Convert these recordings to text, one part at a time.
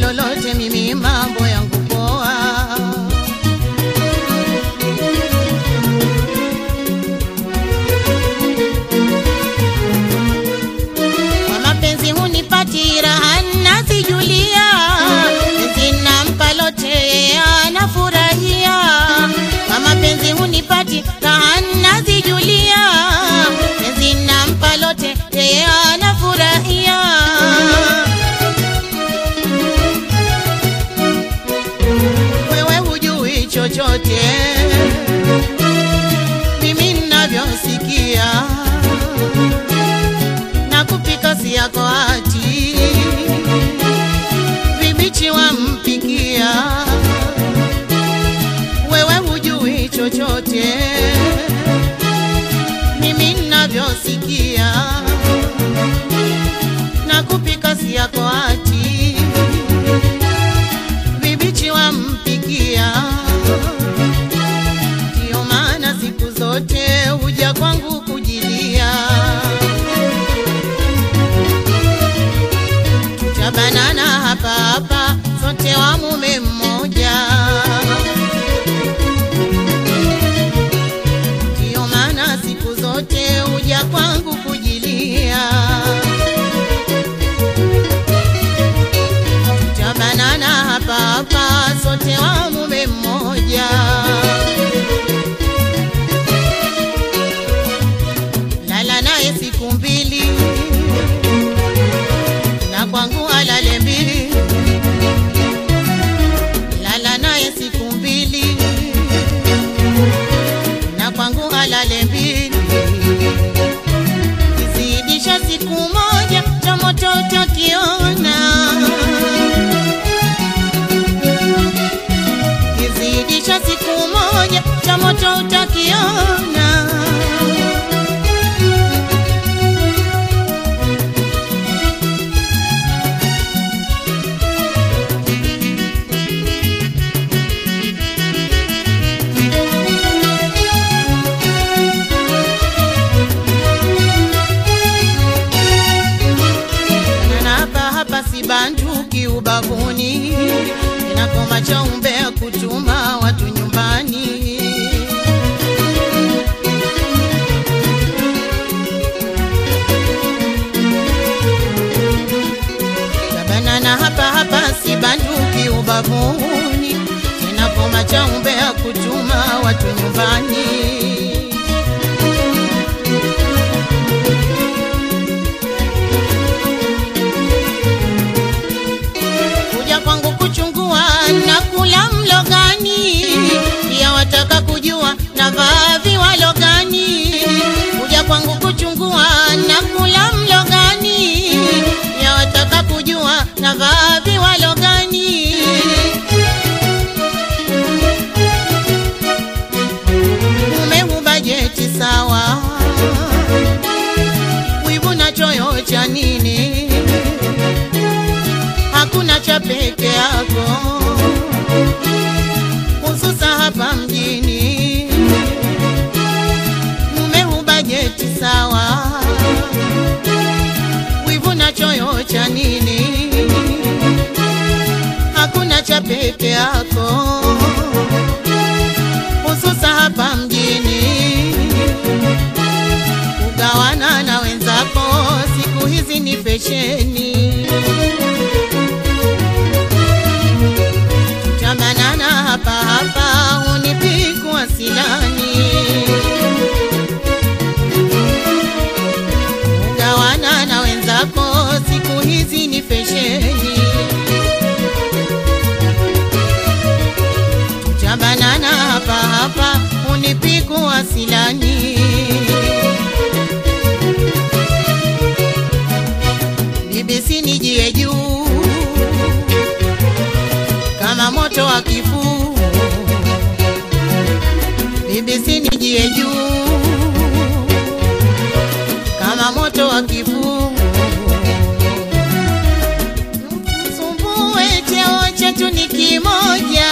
lolote, mimi mambo yangu poa. Kwa mapenzi hunipati raha nazijulia, penzi nampa lote yeye anafurahia. Kwa mapenzi hunipati raha nazijulia, penzi nampa lote yeye anafurahia. Wewe hujui chochote, mimi ninavyosikia na kupika si yako hati vibichi wampikia wewe hujui chochote mimi ninavyosikia na kupika si yako hati vibichi wampikia ndio maana siku zote huja kwangu kujilia tabanana hapa hapa, sote wa mume mmoja. Ndiyo maana siku zote huja kwangu kujilia. Tabanana hapa hapa, sote wa mume mmoja. Lala naye siku mbili na kwangu alale mbili, lala naye siku mbili, na kwangu alale mbili, kizidisha siku moja cha moto utakiona, kizidisha siku moja cha moto utakiona. na hapa hapa si banduki ubavuni, inakoma cha umbea kutuma watu nyumbani. Tabanana hapa hapa si banduki ubavuni, inakoma cha umbea kutuma watu nyumbani. kuja kwangu kuchungua na kula mlo gani, pia wataka kujua na vaa viwalo gani. Kuja kwangu kuchungua na kula mlo gani, pia wataka kujua na vaa viwalo gani. Mume hubajeti sawa, wivu na choyo cha nini? hakuna cha peke yako, hususa hapa mjini. Mume hubajeti sawa, wivu na choyo cha nini? Hakuna cha peke yako, hususa hapa mjini. Kugawana na wenzako siku hizi ni fesheni. Tabanana hapa hapa unipigwa silani, ugawana na wenzako siku hizi ni fesheni. Tabanana hapa hapa unipigwa silani, bibisi nijie juu kama moto wa kifuu, bibisi nijie juu kama moto wa kifuu, sumbue cheo chetu ni kimoja,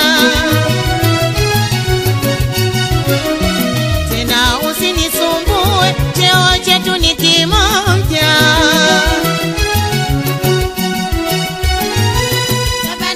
tena usinisumbue cheo chetu ni kimoja.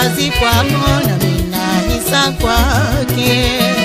kazi kwako na mina hisa kwake